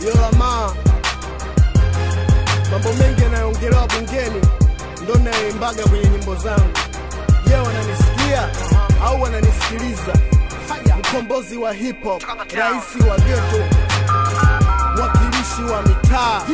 Yolama, mambo mengi yanayoongelewa bungeni ndo nayoimbaga kwenye nyimbo zangu. Je, wananisikia au wananisikiliza? Mkombozi wa hip hop, raisi wa ghetto, mwakilishi wa mitaa,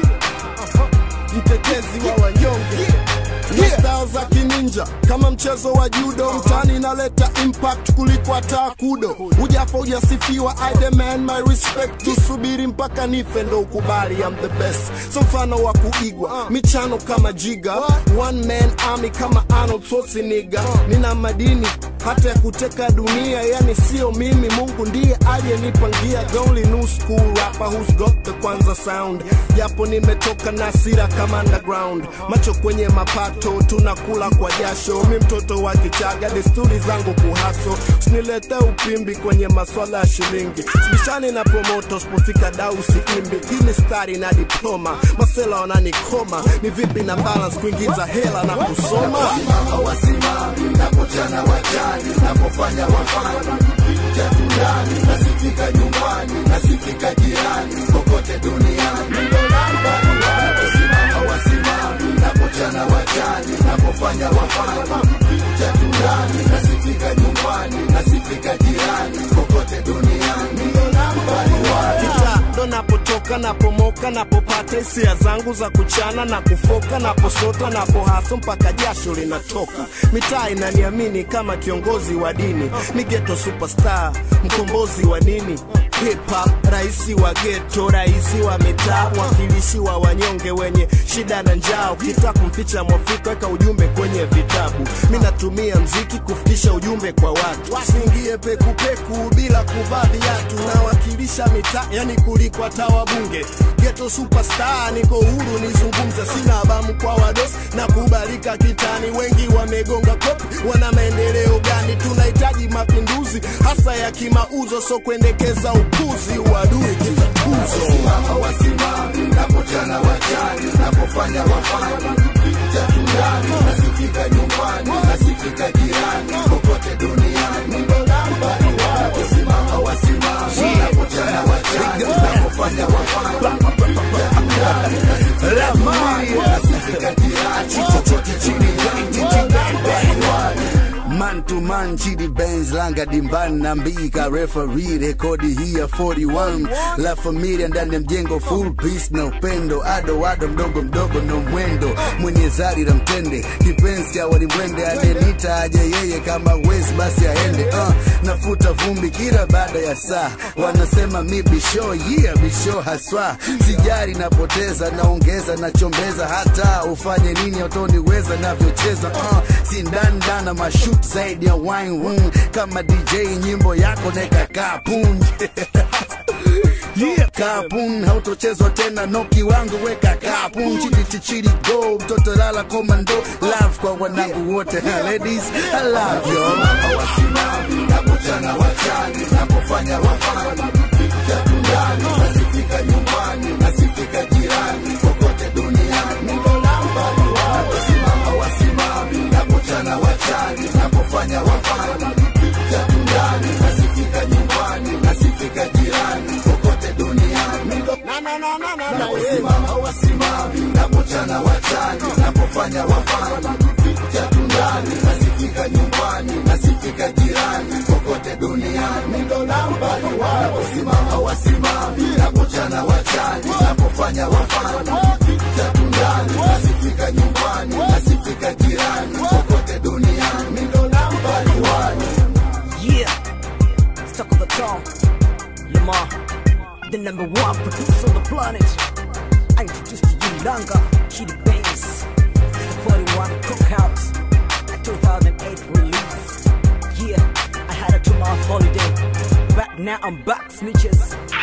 mtetezi wa wanyonge na style za kininja kama mchezo wa judo mtani inaleta impact kuliko hata kudo ujafa ujasifiwa I demand my respect tusubiri mpaka nife ndo ukubali I'm the best so mfano wa kuigwa michano kama jiga one man army kama Arnold Schwarzenegger nina madini hata ya kuteka dunia yani sio mimi mungu ndiye aliyenipangia the only new school rapper who's got the kwanza sound japo nimetoka na sira kama underground macho kwenye mapato tunakula kwa jasho mi mtoto wa kichaga desturi zangu kuhaso sinilete upimbi kwenye maswala ya shilingi sibishani na promoto sipofika dau siimbi hii ni stari na diploma masela wananikoma ni vipi na balance kuingiza hela na kusoma wasimami napotana wajani napofanya wafani jatundani nasifika nyumbani nasifika jirani kokote duniani naposimama wasimami napotana wajani napofanya wafani jatundani nasifika nyumbani nasifika jirani kokote duniani kita ndo napotoka napomoka napopata hisia zangu za kuchana na kufoka naposota napohaso mpaka jasho linatoka mitaa inaniamini kama kiongozi wa dini ni geto superstar mkombozi wa nini hip hop raisi wa geto raisi wa mitaa mwakilishi wa wanyonge wenye shida na njaa ukitaka kumficha mwafrika weka ujumbe kwenye vitabu mi natumia mziki kufikisha ujumbe kwa watu wasiingie pekupeku bila kuvaa viatu nawakilisha mitaa yani kuliko hata wabunge geto superstar niko huru nizungumze sina abamu kwa wados na kubalika kitani wengi wamegonga kopi wana maendeleo gani tunahitaji mapinduzi hasa ya kimauzo so kuendekeza upuzi uadui kitukuzo Simama wasimami napotana wajani napofanya wafani jatundani nasifika nyumbani nasifika jirani kokote duniani naposimama wasimami napotana wajani napofanya wafani jatundani nasifika nyumbani nasifika jirani kokote duniani Man to man, Chidi Benz, Langa Dimbani na Mbika, referee rekodi hii ya 41 La Familia ndani ya mjengo, full peace na upendo, ado ado, mdogo mdogo no mwendo, mwenye zari la mtende, kipenzi cha walimwende, adenita aje yeye, kama wezi basi aende. Uh, nafuta vumbi kila baada ya saa, wanasema mi bisho, yeah bisho haswa, sijari napoteza, naongeza nachombeza, hata ufanye nini utoniweza navyocheza. Uh, sindandana mashut zaidi ya wine room, kama DJ nyimbo yako neka kapun Yeah. Kapun hautochezwa tena, noki wangu weka kapun, chidi chichidi go, mtoto lala komando, love kwa wanangu wote, ladies I love you. wasimami napotana wachani napofanya wafani jatundani nasifika nyumbani nasifika jirani kokote duniani naposimama wasimami napotana wachani napofanya wafani jatundani nasifika nyumbani nasifika jirani kokote duniani naposimama wasimami napotana wachani napofanya wafani jatundani nasifika nyumbani nasifika jirani kokote duniani naposimama wasimami napochana wachani napofanya wafani jatundani nasifika nyumbani nasifika jirani kokote duniani nambari wani Yeah, stuck on the throne. Lamar, the number one producer on the planet. I introduced to you Langa, Chidi Bass, the 41 Cookout, a 2008 release. Yeah, I had a two month holiday. Back now, I'm back, snitches.